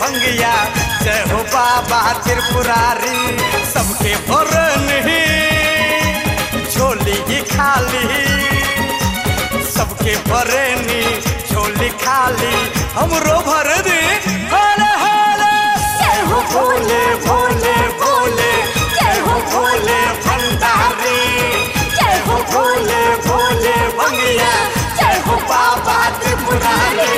भंगिया जय हो बाबा त्रिपुरारी सबके भरन ही झोली ही खाली सबके भरनी झोली खाली हमरो भर दी हरे हरे जय हो भोले भोले भोले जय हो भोले भंडारी जय हो भोले भोले भंगिया जय हो बाबा त्रिपुरारी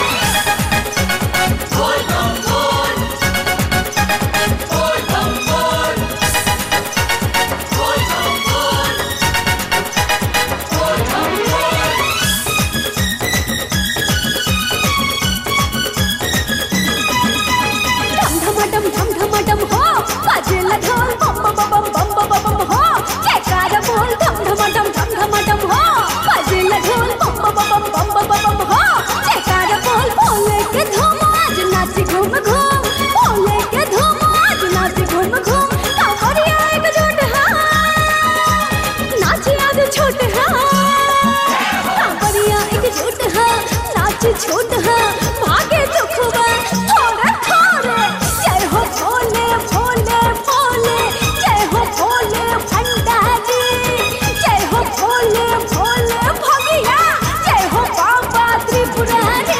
डम धमाडम धम धमाडम हो बाजेला ढोल बम बम बम बम बम बम बम हो जयकार बोल धम धमाडम धम धमाडम हो बाजेला ढोल बम बम बम बम बम बम बम हो जयकार बोल भोले के धूम आज नाच घूम घूम भोले के धूम आज नाच घूम घूम कांवरिया एकजुट हा नाच आज छोट हा कांवरिया एकजुट हा नाच छोट हा भागे दुखवा थोड़ा थोड़े जय हो भोले भोले भोले जय हो भोले भंडारी जय हो भोले भोले भगिया जय हो बाबा त्रिपुरारी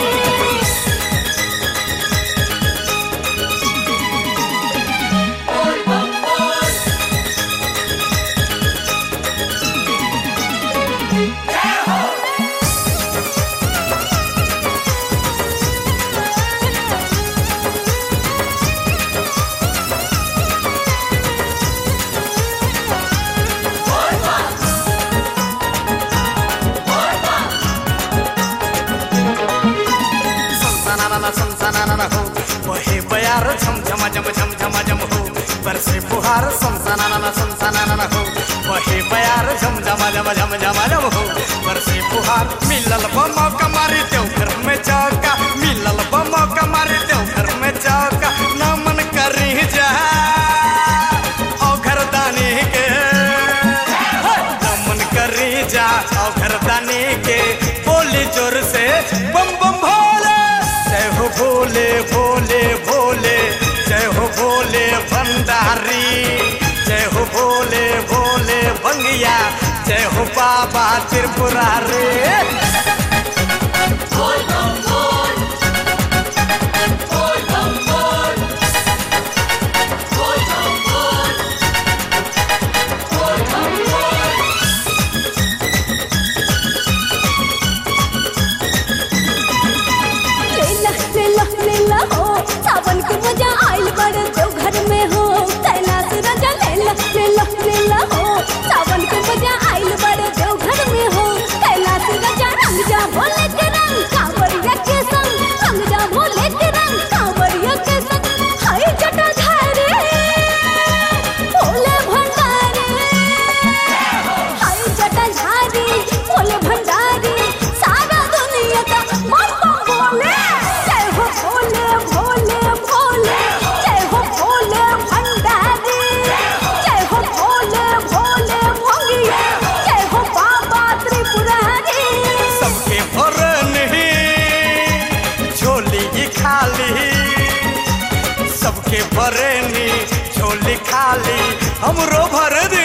संसनाना संसनाना हो वहे बयार झम झम झम झम झम झम हो बरसे फुहार संसनाना संसनाना हो वहे बयार झम झम झम झम झम झम हो बरसे फुहार मिलल बम कमारी देव घर में चौका मिलल बम कमारी देव घर में चौका नमन करी जा ओ घरदानी के नमन करी जा ओ घरदानी के बोली जोर से बम बम भोले जय हो भोले भोले भोले जय हो भोले भंडारी जय हो भोले भोले भंगिया जय हो बाबा त्रिपुरारी लेला लेला लेला हो सावन के मजा आइल बड़ देव घर में हो कैलाश राजा लेला लेला लेला हो सावन के मजा आइल बड़ देव घर में हो कैलाश राजा रंग जा भोले के रंग कांवरिया के संग रंग जा भोले के रंग कांवरिया के संग हाय जटा धारे भोले भंडारे हाय जटा धारी भोले भंडारी सारा दुनिया का बम बम भोले जय हो भोले भोले भोले जय हो भोले भंडारी जय हो भोले भोले भोगिया जय हो बाबा त्रिपुरारी सबके भरन ही झोली ही खाली सबके भरनी झोली खाली हमरो भर दी